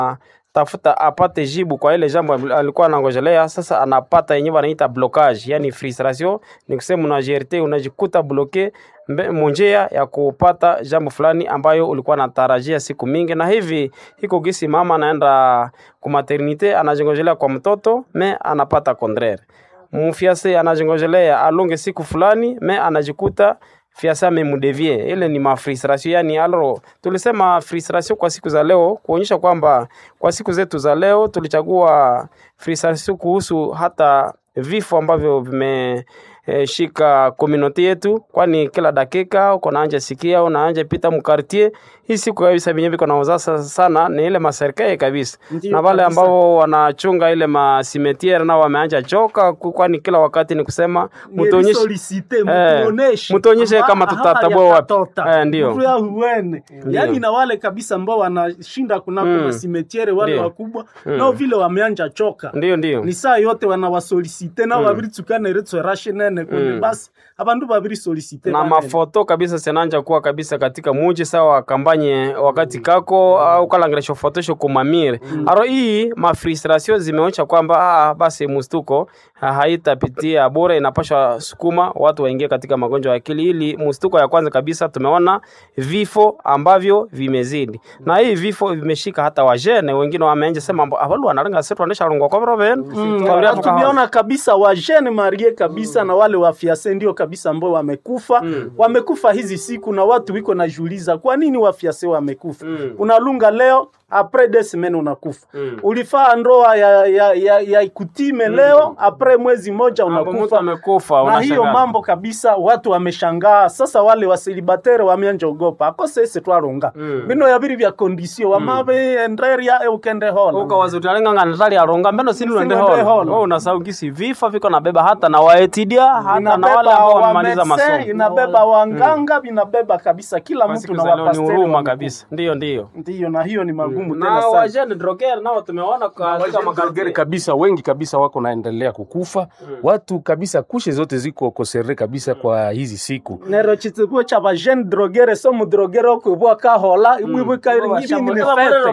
tafuta apate jibu kwa ile jambo alikuwa anangojelea. Sasa anapata yenyewe wanaita blocage, yani frustration. Ni kusema una GRT unajikuta bloke munjia ya kupata jambo fulani ambayo ulikuwa natarajia siku mingi, na hivi hiko gisi mama anaenda ku maternite anajengojelea kwa mtoto me anapata contraire, mfiase anajengojelea alonge siku fulani me anajikuta fiasa amemudevie. Ile ni mafrustration yani, alo tulisema frustration kwa siku za leo, kuonyesha kwamba kwa siku zetu za leo tulichagua frustration kuhusu hata vifo ambavyo vime eh, shika community yetu, kwani kila dakika uko naanja sikia unaanja pita mkartie hii siku kabisa venye viko naoza sana ni ile maserikali kabisa, Ndiyo na wale kabisa. ambao wanachunga ile masimetiere nao wameanja choka, ku- kwani kila wakati ni kusema mtuonyeshe Nilisoliite, Eh, mtuoneshe mtuonyeshe amba- kama hapa tutatabua wapi. yakatota. Eh, ndio. Mtu ya huene yaani na wale kabisa ambao wanashinda kunako Mm. masimetiere wale Ndio. wakubwa nao vile wameanja choka ndio ndio ni saa yote wanawasolisite nao babiri tsukana retswe rashe nene kundi basi abandu babiri solisite na banene. mafoto kabisa sinanja kuwa kabisa katika muji sawa kambanye wakati kako au kalangiresho fotosho kumamire aro hii mafrustration zimeonyesha kwamba ah, basi mustuko ah, haitapitia bure inapasha sukuma watu waingie katika magonjwa ya akili ili mustuko ya kwanza kabisa tumeona vifo ambavyo vimezidi na hii vifo vimeshika hata wajene wengine wameanja sema avalu wanarenga setu wanesha rungwa kwa roben Mm, na tumeona kabisa wajene marie kabisa na wale wafiase ndio kabisa ambao wamekufa wamekufa hizi siku na watu wiko najiuliza kwa nini wafiase wamekufa Mm. unalunga leo apres des semaines unakufa Mm. ulifaa ndoa ya, ya, ya, ya ikutime leo apres mwezi moja mtu unakufa amekufa na unashangaa. hiyo mambo kabisa watu wameshangaa sasa wale wasilibatere wameanja ogopa akose ese twarunga Mm. bino yabiri vya kondisio wamabe enderia eukende hola ukawazutialinganga natali aronga mbeno sini uende Sini uende holo holo. wewe unasahau gisi vifo viko nabeba hata na waetidia hata na wale inabeba ambao wamemaliza wamedecin masomo inabeba wanganga vinabeba kabisa kila Kwa mtu siku na za leo ni wapasteri huruma wamekufa. kabisa ndio ndio ndiyo na hiyo ni magumu na tena sana wajene droger nao tumeona katika Wageni makartier kabisa wengi kabisa wako naendelea kukufa watu kabisa kushe zote ziko kosere kabisa kwa hizi siku nero chitsikuo cha bajene drogere so mudrogere okwibwa kahola ibwibwe kairingini ni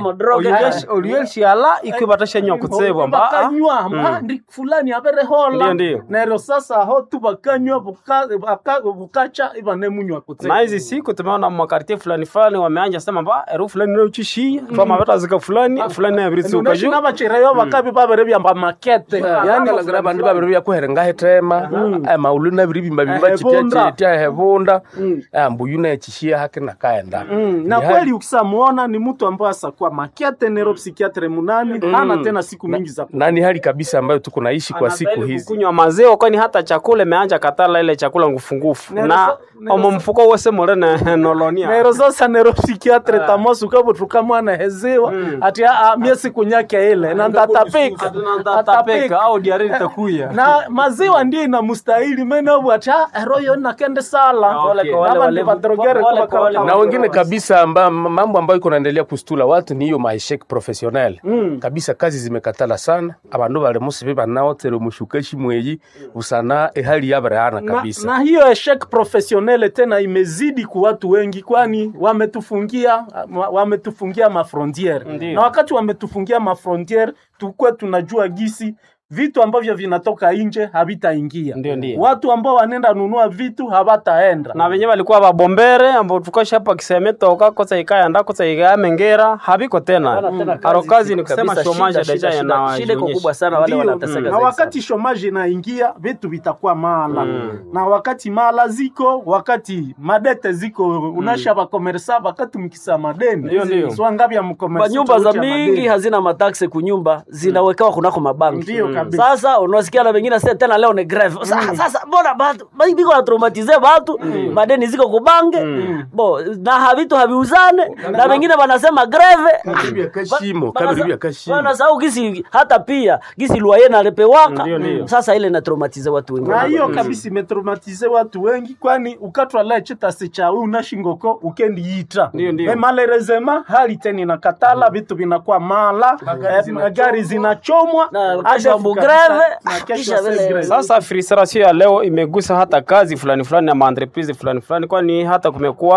mefete olieshiala ikwibatasha nywa kutsebwa mba ah. bakanywa mba ndi fulani abere Ndio, hola ndio. nero sasa ho tu bakanywa buka- baka- bukacha ibanemunywa kutsebwa na hizi siku tumeona makartier fulani fulani wameanja sema mba eru fulani nauchishia twamaveta zika fulani fulani nayaviritsuka juu nabachireyo bakabi babere byamba makete yani yani bandu babiri byakuherenga hetema maulu nabiri bimba bimba Ehebunda. chitia hebunda mbuyu nechishia hake nakaenda Mm, na kweli ukisamuona ni mtu ambaye asakuwa makiate nero psikiatre munani hana tena siku mingi za na ni hali kabisa ambayo tuko naishi kwa siku Anastahili hizi kukunywa maziwa kwani hata chakula imeanja katala ile chakula ngufungufu Nero na sa- nero omo sa- mfuko wose mure ne- nolonia nero sasa nero psikiatre tamosu kabo tukamwana hezewa ati a mie siku nyake ile na ndatapika tatapeka au diareri takuya na maziwa ndio inamustahili menabu ati ah, eroyo nakende sala Okay. Aba ndi badrogere Wale kuba kwa wale- kama- na wengine kabisa amba, mambo ambayo iko naendelea kustula watu ni hiyo maeshek professionnel kabisa kazi zimekatala sana abandu bali musibe banaotere mushukashi mweyi usana ehali yabarehana na, kabisa na hiyo eshek professionnel tena imezidi ku watu wengi, kwani wametufungia wa- wametufungia mafrontiere, Ndiyo. na wakati wametufungia mafrontiere tukwe tunajua gisi vitu ambavyo vinatoka nje havitaingia. Ndio, ndio. Watu ambao wanaenda nunua vitu hawataenda na venye walikuwa babombere ambao tukosha hapa kisemetoka kosa ikaya nda kosa ikaya mengera habiko tena aro kazi ni kusema Kabisa, shomaje shida, deja shida, shida. Shida iko kubwa yanaonyesha sana wale Ndio, wanateseka na zaidi wakati shomaji inaingia vitu vitakuwa mala na wakati mala ziko wakati madete ziko unasha bakomersa wakati mkisa madeni Ndio, ndio. swangabi ya mkomersa Kwa nyumba za tuucha mingi madeni. hazina mataksi kunyumba zinawekewa kunako mabanki. Ndio kabisa. Sasa unasikia na wengine sasa tena leo ni greve. Sa- Sasa mbona batu ba- biko na traumatize batu madeni ziko kubange bo na havitu haviuzane na wengine wanasema greve Kabiri ya kashimo, kabiri ya kashimo. wanasahau gisi hata pia gisi luaye nalepewaka Ndio, ndio. sasa ile inatraumatize watu wengi na hiyo kabisa imetraumatize watu wengi kwani ukatwa le chitasi cha unashingoko ukendi yita Ndio, ndio. Me malerezema hali tena inakatala vitu vinakuwa mala eh, gari zinachomwa Na hadi kesho ambu kabisa- greve, na kesho kisha ase vile- greve. Sasa frustration ya leo imegusa hata kazi fulani fulani na maentreprise fulani fulani, kwani hata kumekuwa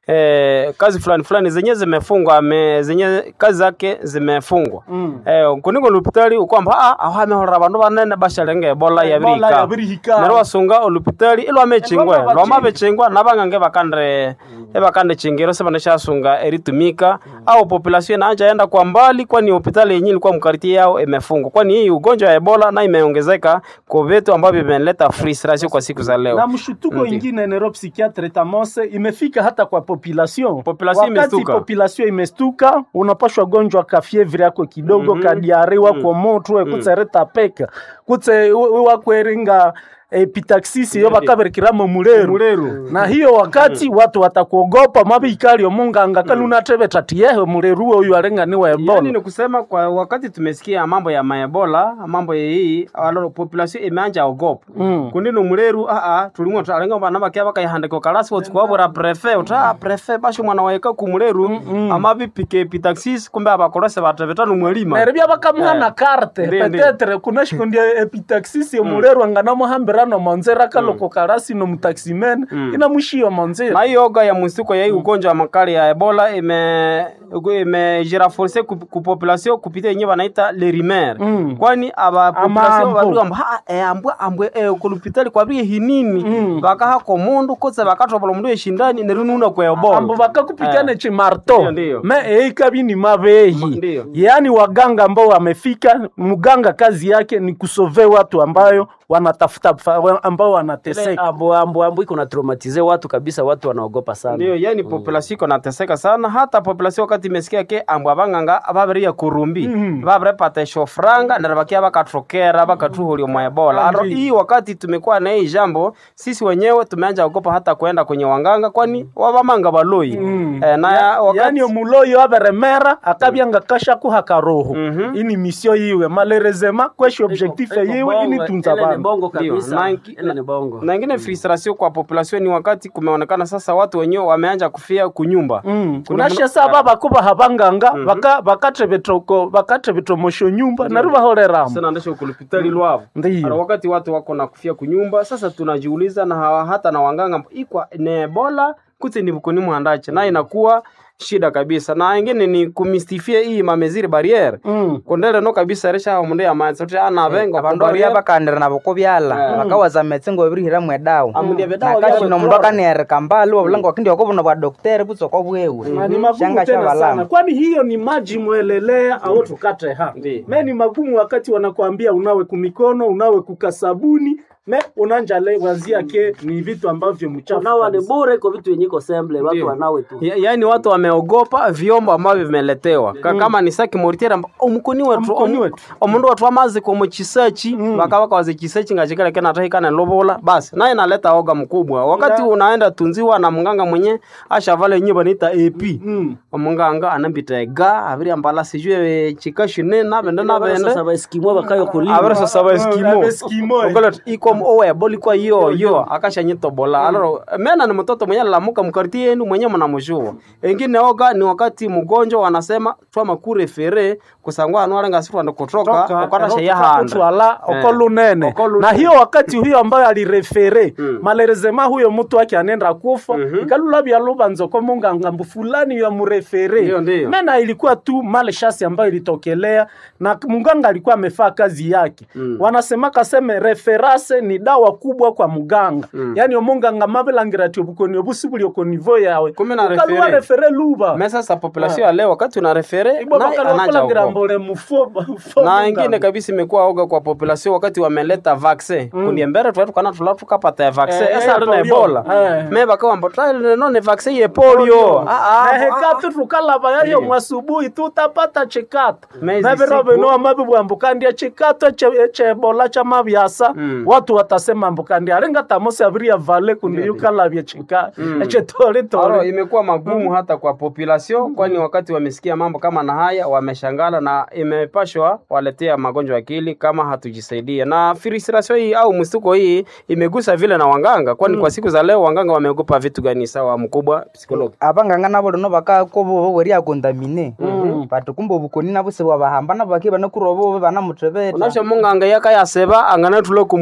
eh, kazi fulani fulani zenye zimefungwa ame, zenye kazi zake zimefungwa Mm. eh, kuniko olupitali ukwamba ah aho amehorera abandu banene bashalenga ebola Ebola yabirika yabirihika. neryo wasunga olupitali ilwamechingwe Ebola lwamabechingwa nabang'ange bakande ebakande chingiro sebaneshasunga eritumika au population inaanja enda kwa mbali kwani hospitali yenyewe ilikuwa mkariti yao imefungwa kwani hii ugonjwa ya ebola na imeongezeka kwa vitu ambavyo vimeleta frustration kwa siku za leo na mshutuko Ndiyo. ingine nero psychiatre tamose imefika hata kwa population Population wakati imestuka. population imestuka unapashwa gonjwa ka fievre yako kidogo mm -hmm. kadiare wako motwe kutse retapeka kutse wakweringa epitaxisi yo bakaberikiramo muleru Muleru. na hiyo wakati watu watakuogopa mabikali omunganga kalunatebe tatiyehe muleru oyu arenganiwa Yani ebola ni kusema kwa wakati tumesikia mambo ya maebola mambo ya hii alo population imeanja ogopa Mm. kunino muleru aa tulimwe talenga bana bakia bakayihandika kalasi wotukwabura prefe uta prefe basho mwana waeka ku muleru ama bipike pitaxis kumbe abakolese batebetano mwelima neribia bakamuhana Eh. karte Ndiyo, ndiyo. petetre kunashikundya epitaxisi omuleru anganamuhambirano monzera kaloko karasi nomutaximene inamushiyo monzera na hiyo oga ya msituko ya hii ugonjwa wa makali ya ebola ime imejiraforce ku, ku population kupitia yenyewe wanaita lerimer Mm. kwani aba Ama population ambo. babiri amba ha e ambwe ambwe e kulupitali kwabiri hinini Mm. bakaha ko mundu kotse bakatobola mundu eshindani nerununa kwa ebola ambo bakakupikane Eh. chimarto Ndiyo, ndiyo. me eikabi ni mabehi Ndiyo. yaani waganga ambao wamefika mganga kazi yake ni kusove watu ambayo wanatafuta fa- ambao wanateseka ambo ambo ambo iko na traumatize watu kabisa watu wanaogopa sana ndio yani population iko nateseka sana hata population wakati imesikia ke ambwa abang'anga babiria kurumbi Mhm. babirepata eshofuranga nero bakia bakatrokera bakatuhulia mwa ebola aro Ndiyo. hii wakati tumekuwa na hii jambo sisi wenyewe tumeanja ogopa hata kwenda kwenye wanganga kwani wabamanga baloi Mm. eh, na Ya- wakati yaani omuloyo aberemera akabyanga kashakuha karoho Mhm. ini misio yiwe malerezema kweshi objectif yiwe ini tunza Ile ni bantu bongo Ndio, kabisa na inki- ile ni bongo na ingine frustration kwa population ni wakati kumeonekana sasa watu wenyewe wameanja kufia kunyumba Mm. Kuna unashesa mlo- baba kuba habanganga baka bakatebetoko bakatebetomosho nyumba nari bahoreramo sana ndesho kulupitali lwavo Ndiyo. Ara wakati watu wako na kufia kunyumba sasa tunajiuliza na hawa, hata na wanganga ikwa ni ebola kuti ni bukuni mwandache na inakuwa shida kabisa na ingine ni kumistifia hii mameziri barriere Mm. kondele no kabisa resha mundu ya mazi sote ana bengo abandu abya bakandira nabo kobyala bakawaza metsi ngo babirihiramu edawa Amulia bedawa nakashino byabo mundu akanereka mbali wabulanga wakindi wakobuna bwa dokteri butsoko bwewe Na ni magumu shanga tena sana shabalama kwani hiyo ni maji mwelelea au tukate ha Ndiyo. me ni magumu wakati wanakuambia unawe kumikono unawe kukasabuni me unanja le wazia ke ni vitu ambavyo mchafu nawa ni kabisa. bure iko vitu yenye iko semble watu Ndio. wanawe tu Ya, yaani watu wameogopa vyombo ambavyo vimeletewa Ka, kama ni saki moritera omukoni wetu Omukoni omu- wetu. omundu watu amazi komo chisachi bakabaka waze chisachi ngachikala kena tahikana lobola basi naye naleta oga mkubwa wakati Nga. unaenda tunziwa na munganga mwenye ashavala yenye banaita AP Mm. omunganga anambita ega abiri ambala sijue chikashine nabende nabende sasa baeskimo bakayo kulima abere sasa ba eskimo Abe Eskimo, eh. Ogolet, ikom owe boli kwa yo yo akashanyito bola aloro mena ni mtoto mwenye lamuka mkarti yenu mwenye mnamjua engine oga ni wakati mgonjwa wanasema twama kurefere kusangwa anwarenga situ ando kutoka Toka, ukata ero sheya tuka handa kutwala Eh. okolunene Okolu- na hiyo wakati huyo ambayo alirefere malerezema huyo mtu wake anenda kufa ikalula byaluba nzoko munganga mbu fulani ya murefere Ndiyo, ndiyo. mena ilikuwa tu male shasi ambayo ilitokelea na munganga alikuwa amefaa kazi yake wanasema kaseme referase ni dawa kubwa kwa muganga yani omunganga mabelangira ti obukoni obusi buli okonivo yawe Kumbe na Ukaluwa refere. refere luba mesa sa population ya leo wakati una refere Ibo naye bakala anaja bakulangira ogopa. mbole mufo mufo na munganga. ingine kabisa imekuwa oga kwa population wakati wameleta vaccine mm. kuniembere twetu kana tula tukapata ya vaccine Eh, esa eh, rina polio. ebola Eh. me bakawamba twaile no ne vaccine ye polio ah ah nehekatu tukalava yayo mwasubuhi tutapata chikato Mezi navirobe siku. noa mavibwambukandia chikato che- chebola cha mavyasa watu watasema mbukandia aringa tamosi aviria vale kundiyukalavye chika Aro, echetolitoli imekuwa magumu hata kwa population kwani wakati wamesikia mambo kama na haya wameshangala na imepashwa waletea magonjwa ya akili kama hatujisaidia na frustration hii au mstuko hii imegusa vile na wanganga kwani kwa siku za leo wanganga wameogopa vitu gani sawa mkubwa psikologi abanganga nabo lino bakakobo boweria kondamine bati kumbe obukoni nabo sebwabahamba nabo baki banakurobo banamutebeta unasha munganga yakayaseba angana tulo kumkoni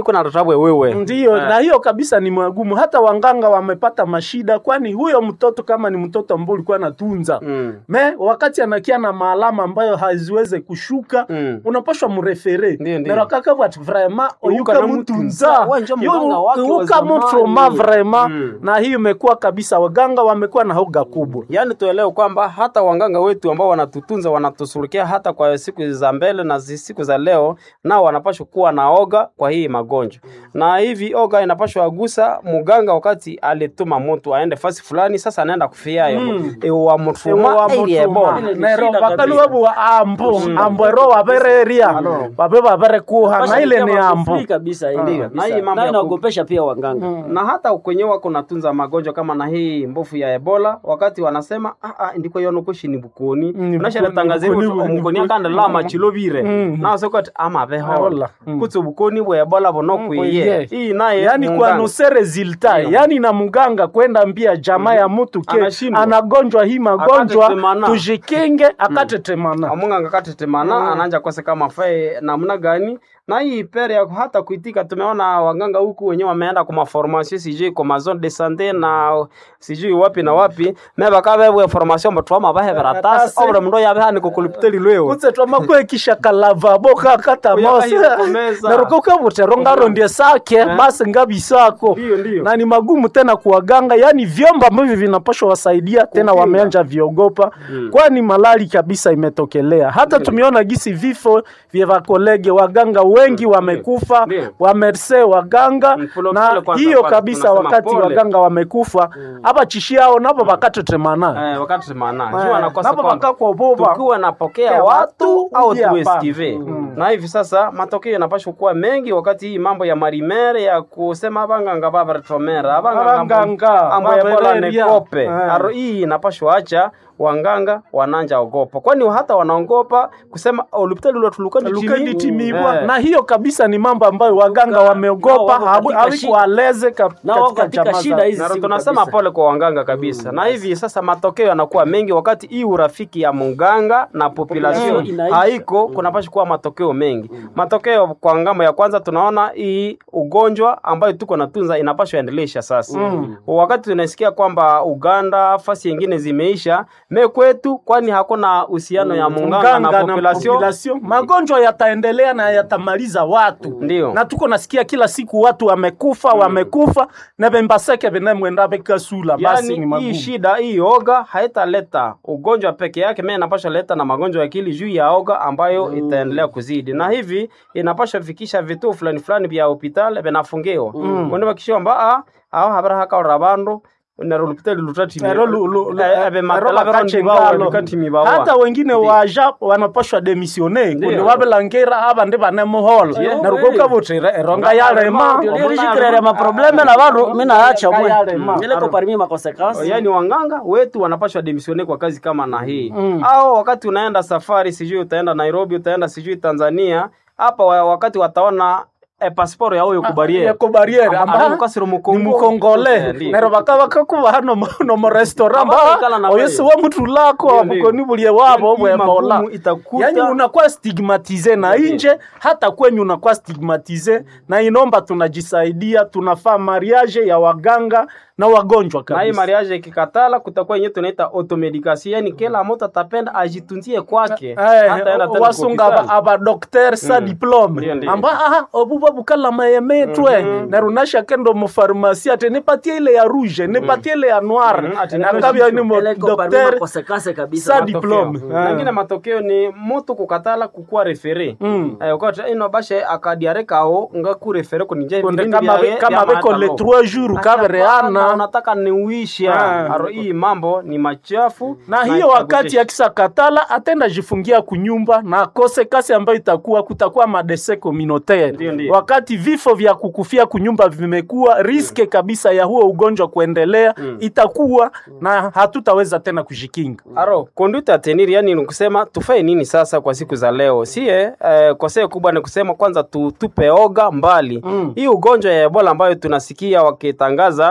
kuna tatabwe wewe ndiyo na hiyo kabisa ni magumu hata wanganga wamepata mashida kwani huyo mtoto kama ni mtoto ambao ulikuwa anatunza Mm. me wakati anakia na maalama ambayo haziweze kushuka Mm. unapashwa murefere Ndiyo, ndiyo. nerakakavati vraimen oyuka na mutunza Wewe njo mganga wake wa uyuka zamani. mutroma vraimen Mm. na hiyo imekuwa kabisa waganga wamekuwa na hoga kubwa yaani tuelewe kwamba hata wanganga wetu ambao wanatutunza wanatusurukia hata kwa siku za mbele na zi- siku za leo nao wanapashwa kuwa na oga kwa hii magonjwa na hivi oga inapashwa agusa muganga wakati alituma mtu aende fasi fulani sasa anaenda kufiayo mm. wa mutuma ili ebola Ile ni nero shida bakali kabisa. wabu wa ambo ambo ero wabereria babe babere kuha na ile ni ambo Free kabisa ile Ndiyo. kabisa. Na hii mambo Na ya ku- inaogopesha pia waganga na hata kwenye wako natunza magonjwa kama na hii mbofu ya ebola wakati wanasema ah, ah, ndiko yono kushi ni bukoni Mm, unashara bukoni, tangaze bukoni, mukoni bukoni. akanda lama chilovire Mm. na sokot ama beho Ebola. Mm. kutso bukoni bwa ebola bono Mm, kuiye kuiye. hii naye yani kwa munganga. nuse resulta Ndiyo. yani na mganga kwenda mbia jamaa ya mtu ke Anashindwa. anagonjwa hii magonjwa Akatetemana. tujikinge akatetemana amunganga katetemana ananja kose kama fae namna gani na hii pere ya hata kuitika tumeona waganga huku wenyewe wameenda kwa maformation sijui kwa mazone de sante na sijui wapi na wapi me bakabebwe formation batwama bahe baratasi Baratasi. obra mndo yabe hani kukulipiteli lweo kutse twamakwe kalavabo kakata mose Uyakahira kumeza. narukoka butero ngarondie sake basi ngabisako Ndiyo, ndiyo. na ni magumu tena kuwaganga yani vyombo ambavyo vinapashwa wasaidia tena Kukinga. wameanja viogopa kwani malali kabisa imetokelea hata tumeona gisi vifo vya wakolege waganga wengi wamekufa Ndiyo. wamerse waganga Mm, pole na pole kwanza hiyo kwanza kabisa tunasema wakati pole. waganga wamekufa hapa chishiao nabo bakatetemana Eh, wakati semana Eh, jua nakosa napo kwamba bakakwa boba. tukiwa napokea Pokea watu watu, au uje hapa. tuesikive na hivi sasa matokeo yanapashwa kuwa mengi wakati hii mambo ya marimere ya kusema abanganga babaretomera Abanganga, ambo ya bola babereria. nekope Eh. aro hii inapashwa acha wanganga wananja ogopa kwani hata wanaogopa kusema olupitali lwatulukani lukeni timibwa na hiyo kabisa ni mambo ambayo waganga wameogopa nao wako katika shida. hawikualeze Nao wako katika shida hizi na siku tunasema kabisa. pole kwa wanganga kabisa na hivi sasa matokeo yanakuwa mengi wakati hii urafiki ya munganga na population Population inaisha. haiko kunapasha kuwa matokeo mengi matokeo kwa ngambo ya kwanza tunaona hii ugonjwa ambayo tuko natunza inapashwa endelesha sasa wakati tunasikia kwamba uganda fasi yengine zimeisha me kwetu kwani hakuna uhusiano ya munganga na population population. magonjwa yataendelea na yatamaliza watu Ndiyo. na tuko nasikia kila siku watu wamekufa wamekufa na bembaseke benemwenda bekasula basi ni yani hii magumu shida hii oga haitaleta ugonjwa peke yake me inapasha leta na magonjwa ya akili juu ya oga ambayo itaendelea kuzidi na hivi inapasha fikisha vituo fulani fulani vya hospitali vinafungiwa mm. kwani bakishiwa mba a ao habara hakaora bandu nero lupitali lutati Ero lu- lu- lu- ero bakache ngalo. hata wengine waja wanapashwa demisione kundi Ndiyo. wabelangera aba ndi banemuhola Yeah. narukoka butira eronga yalema Ndio lirishikirere maprobleme na bandu minaacha mwe Yale ma- nileko parmi makonsekansi yaani wanganga wetu wanapashwa demisione kwa kazi kama na hii mm. au wakati unaenda safari sijui utaenda nairobi utaenda sijui tanzania hapa wa- wakati wataona e, pasiporo ya huyo kubariere yako barriere Aba- amba mukasiro ni mukongo. Eh, mukongole ndiyo. nero bakaba kakuba hano mu- no mu restaurant Abakikala na ba oyesi wewe. wa mutu lako Ndiyo, ndiyo. abukoni bulie wabo Hii bwe mola magumu itakuta- yani unakuwa stigmatize na inje hata kwenyu unakuwa stigmatize na inomba tunajisaidia tunafaa mariage ya waganga na wagonjwa na hii kabisa mariage ikikatala kutakuwa yenyewe tunaita automedication yani kila mtu atapenda ajitunzie kwake Eh, Hataenda tena wasunga kwa hospitali. aba docteur sa diplome Ndiyo, ndiyo. amba aha obuba bukala mayemetwe narunasha kendo mu pharmacie ate nipatie ile ya rouge nipatie ile ya noir Mhm, ati nakabya ni mo ileko parmi docteur makonsekansi kabisa sa Matokeo. diplome Mm. Nangine matokeo ni mutu kukatala kukuwa refere Mm. eh, ukati ino bashe akadiare kao nga ku refere kunije Konde vipindi kama vya- be- kama vya beko maandalo. le trois jours Hapana, kabereana unataka niuisha Ah. aro hii mambo ni machafu na hiyo wakati akisa katala atenda jifungia kunyumba na akose kasi ambayo itakuwa kutakuwa madese Ndiyo, communautaire ndiyo. wakati vifo vya kukufia kunyumba vimekuwa riske kabisa ya huo ugonjwa kuendelea itakuwa na hatutaweza tena kujikinga aro conduite ya tenir yani ni kusema tufae nini sasa kwa siku za leo sie eh, kosee kubwa ni kusema kwanza tu, tupe oga mbali mm. hii ugonjwa ya ebola ambayo tunasikia wakitangaza tujue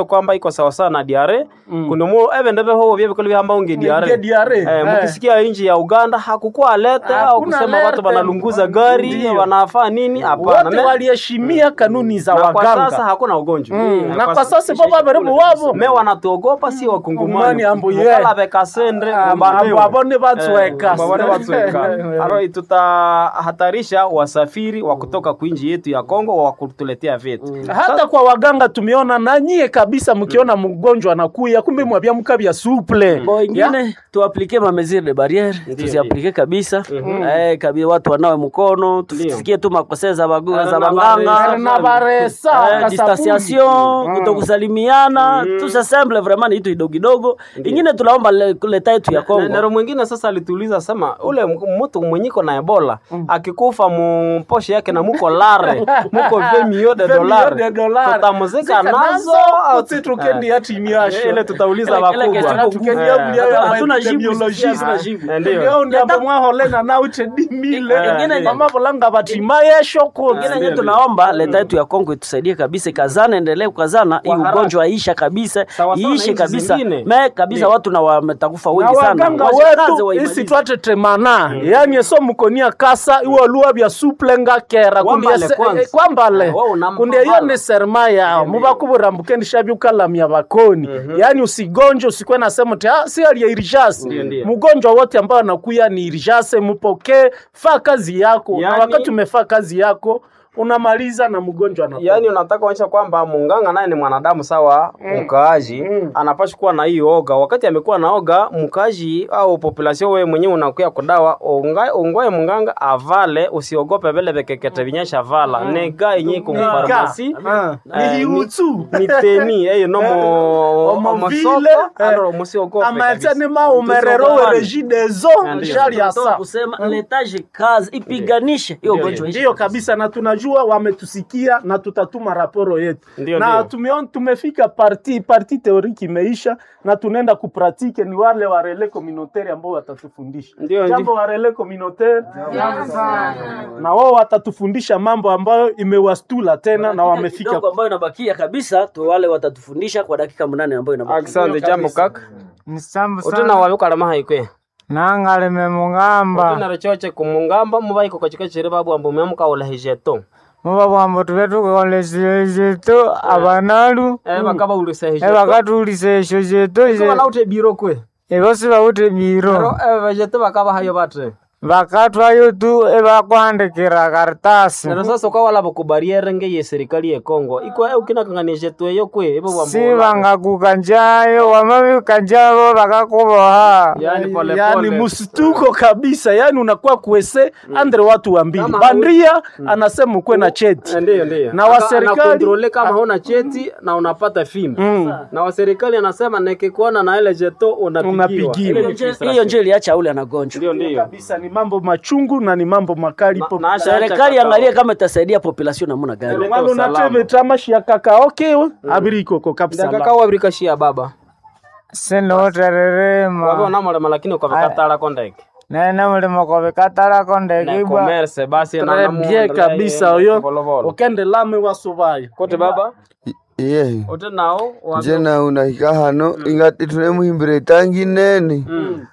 hiyo kwamba iko sawasawa na diare kunimo evende veho vyebikolo vyamba unge diare Unge diare, eh, eh. mkisikia nchi ya Uganda hakukuwa alete au Hakuna kusema alerte. watu wanalunguza gari Ndio. wanafaa nini hapana wote Me- waliheshimia kanuni za na kwa waganga sasa hakuna ugonjwa Mm, na kwa sasa baba barimu wavo me wanatuogopa si wakungumani Ngumani ambu ye. mukala bekasendre Abo- abone batsweka. babone batsweka aro tutahatarisha wasafiri wa kutoka kuinji yetu ya Kongo wa kutuletea vitu hata kwa waganga tumeona na nyie kabisa mkiona mgonjwa anakuya kumbe mwabia mkabya suple bo ingine tuaplike ma mesure de barriere tuziaplike kabisa eh, kabisa watu wanawe mkono tusikie tu makosea za bagu- Eh, za na baganga baresa. na baresa Eh, kasabuni. distanciation kutokusalimiana tout ça simple vraiment ni kitu kidogo kidogo ingine tunaomba le- leta yetu ya Na- Kongo nero mwingine sasa alituuliza sema ule m- mtu mwenyiko na ebola akikufa mumposhe yake na muko lare muko vemio de Femio dolare de dolare. tutamuzika Zika nazo au Utsi tukendi ati miasho. ile tutauliza Ile- ile wakubwa kesho tukendia Eh, mlia ya hatuna jibu, epidemiologist. hatuna jibu. Eh, ndio Ndio ndiambo mwaholena nauche dimile Ingine- mama bolanga batima shoko ingine nye tunaomba leta yetu ya Kongo itusaidie kabisa, ikazana, endelee kukazana, hii haraka. ugonjwa aisha kabisa, Sawa sawa na iishe nchi kabisa zingine. me kabisa, watu na wametakufa na wengi sana, waganga Washikaze wetu waimalize. isi twatetemana yani eso mukonia kasa iwo luwa bya suplenga kera Wambale kundie se- kwanza. eh, kwambale Ah, wao unampa kundie iyo bala. ni serma yao mubakuburambuke shabyukalamya bakoni yani usigonje usikwe na sema ti ah, si ali irijase Ndio, ndio. mgonjwa wote ambao anakuya ni irijase mupokee faa kazi yako na Yani- wakati umefaa kazi yako unamaliza na mgonjwa anakufa. yaani unataka kuonyesha kwamba munganga naye ni mwanadamu sawa mkaaji anapaswa kuwa na hiyo oga wakati amekuwa na oga mkaaji au population wewe mwenyewe unakuya kudawa unga- ungoe munganga avale usiogope vile vekekete vinyesha vala nega yenye kumfarmasi Ah, Eh, ni hiutsu ni teni eyo no mo Omovile, omosoko eh, alors musiogope kabisa. amatyanima umerero Tusiogope. werejidezo Ndio. shali ya Tunataka saa kusema letaje kazi ipiganishe hiyo ugonjwa iishe. ndiyo kabisa na tunajua wametusikia na tutatuma raporo yetu Ndio, na ndio. tumeon, tumefika parti parti teoriki imeisha na tunaenda kupratike ni wale wa rele communautaire ambao watatufundisha Ndio, jambo ndio. wa rele communautaire na wao watatufundisha mambo ambayo imewastula tena na wamefika kidogo ambayo inabakia kabisa tu wale watatufundisha kwa dakika munane ambayo inabakia Asante jambo kaka nisambu utena sana wabikalama haikwe nangaleme mungamba utena rochoche kumungamba mubaiko kachika chiri babu ambu memuka ulahijeto muba bwambo tube tukolesile zetu abanalu eh bakaba ulisa hijeto ebakatulisa esho zetu Wana ute biro kwe ebosi bawute biro Ero eh vejete bakaba hayo batre bakatwayo tu ebakwandikira karitasi Nero sasa ukawala bukubariere nge ye serikali ya Kongo iko eh ukina kanganishe tueyo kwe ebo bambo si bangakuka njayo wamabika njabo bakakuboha yani pole yani pole msituko kabisa yani unakuwa kuese andre watu wa mbili Kama bandria anasema ukwe na cheti Eh, Ndiyo, ndiyo. Na wa Aka- serikali- anakontrole kama huna cheti na unapata fimbo na wa serikali anasema nikikuona na ile jeto unapigiwa. Unapigiwa. Ile ni Hiyo nje- frustration. hiyo nje iliacha ule anagonjwa Ndio, ndiyo. kabisa ni mambo machungu na ni mambo makali po Na- na- serikali angalie kama itasaidia population namna gani Ndio. mwana usalama. unateve tamashi ya kakaoke abirikoko kabisa Ndakaka wabirikashia baba wabe sinotererema unamulema lakini ukabikatala kondeke nene mulimo kobikatalako na ndekibwa commerce basi na Très namu- bien kabisa oyo Volovolo. ukende lame wasubaya kote baba iye ote nao wa- nje na unahika hano ingati tunemuhimbira itangi nene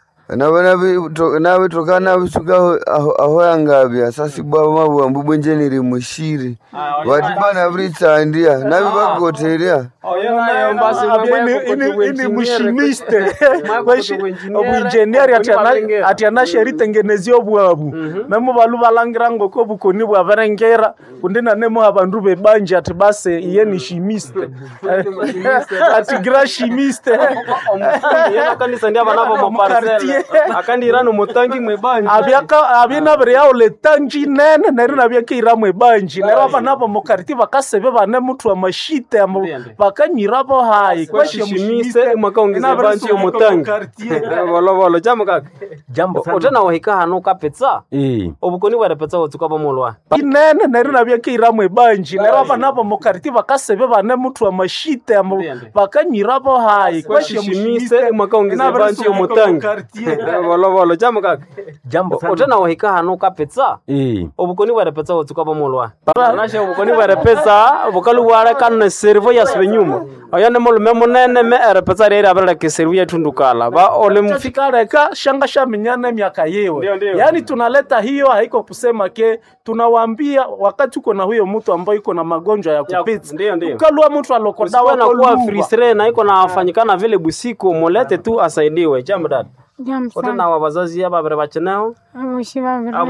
navitoka navisuka aho aho yangavya sasibwavo mavuambu bwenje niri mushiri vatipa naviritsandia navivakoteria Oyo nayo basi mambo ini yako ini- kote ini uengineer, mushimiste Mwako kote uengineer, obuinjenieri kuni balengera. ati anasheritengenezia obwabu memu balu balangira ngoko bukoni bwaberengera kundi nanemu abandu bebanje ati base iye ni shimiste ati gra shimiste omufundi yena kanisa ndi abanabo mu parcelle Mukartier. akandirana umutangi mwebanja abyaka abyinabire yawo letanji nene neri nabyakeira mwebanji nero abanabo mukariti bakasebe bane mutu amashite amo Ndiyo, ndiyo. bakanyirabo hayi kwashishimise mwakaongeza banji omutangi volovolo jambo kaka jambo otena wahika hano ukapetsa Eh. obukoni bwarepetsa wotsuka bomolwa inene neri nabyakeira mwebanji nero abanabo mukariti bakasebe bane mutu amashite amo Ndiyo, ndiyo. bakanyirabo hayi kwashishimise mwakaongeza banji omutangi volovolo jambo kaka jambo utena wahika hanu kapetsa Eh. obukoni bware petsa wotsuka bomolwa nashe obukoni bware petsa bukalu bware kanne servo ya sibe nyuma oyo ni mulume munene me ere petsa reri abereke servo ya tundukala ba ole mfika fikareka shanga shaminyana miaka Ndio, yewe ndio. yaani tunaleta hiyo haiko kusema ke tunawaambia wakati uko na huyo mtu ambaye iko na magonjwa ya Ya- kupita ndio, ndio. ukalua mtu alokodawa na kuwa fristre na iko nafanyikana vile busiku mulete tu asaidiwe jambo dad Jambo utena sana. wa wazazi aba bere bacheneho Abo shi babiri.